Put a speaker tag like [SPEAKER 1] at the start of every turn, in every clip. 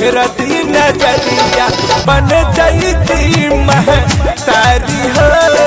[SPEAKER 1] फिरती नजरिया बन जईती मह तारी हो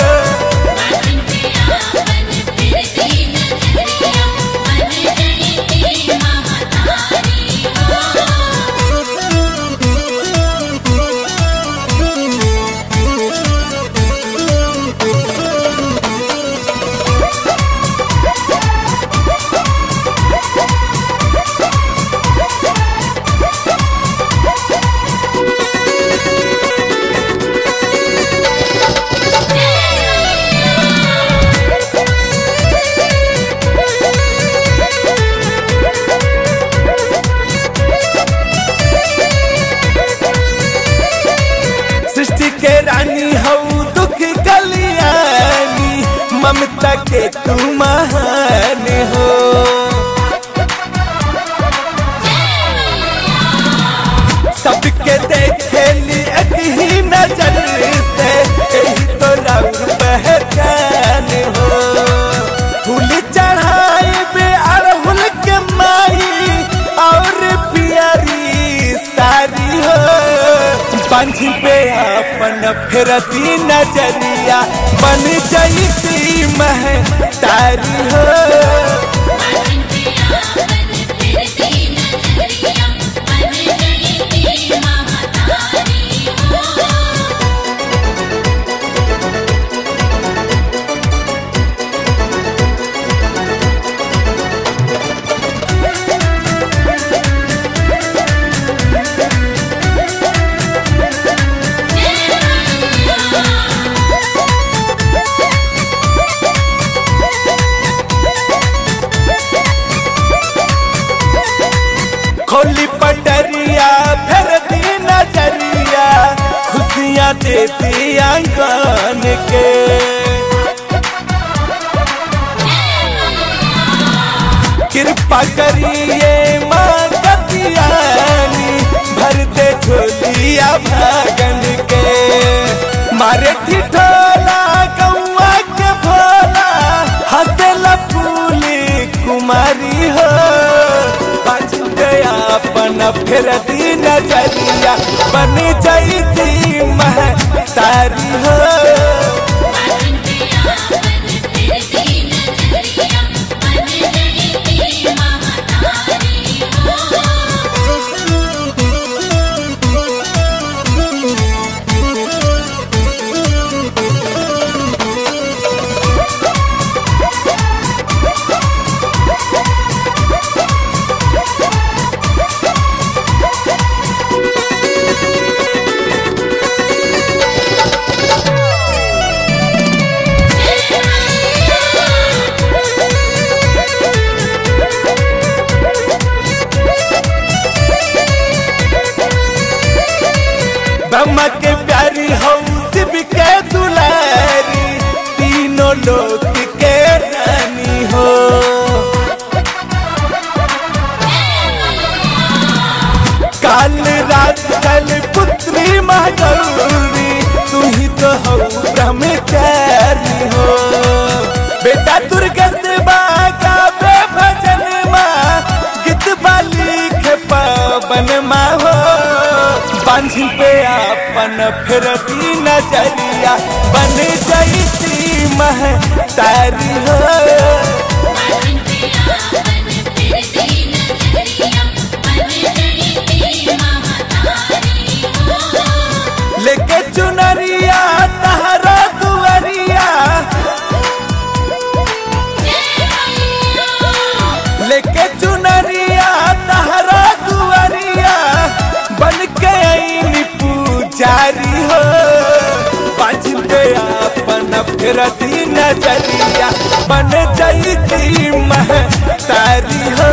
[SPEAKER 1] सृष्टि के रानी हऊ दुख कलियानी ममता के तू महान हो सबके देखे ली एक ही नजर से यही तो रंग पहचान हो फूल चढ़ाए बे अड़हुल के माई और प्यारी सारी हो पंछ पे अपन फिरती नजरिया बन जईती मह तारी हो खोली पटरिया फिर दी नजरिया खुशियाँ देती आंगन के कृपा करिए माँ कतियानी भर दे झोलिया भागन के मारे ठिठोला गौआ के भोला हंसला फूली कुमारी हो बच गया अपन फिर दी नजरिया बन जईती मह तारी हो ब्रह्मा के प्यारी हऊ शिव के दुलारी तीनों लोक के रानी हो काल रात कल पुत्री महागौरी तू ही तो हो ब्रह्मचारी हो बेटा दुर्गा देवा गावे भजन माँ गीत बाली के पवन माँ हो बांझ पे अपन फिरती नजरिया बन जईती मह तारी हो लेके चुनरिया तहरा दुआरिया लेके चुनरिया तहरा दुआरिया बन के आईनी पुजारी हो बाज पे अपन फिरती नजरिया बन जईती मह तारी हो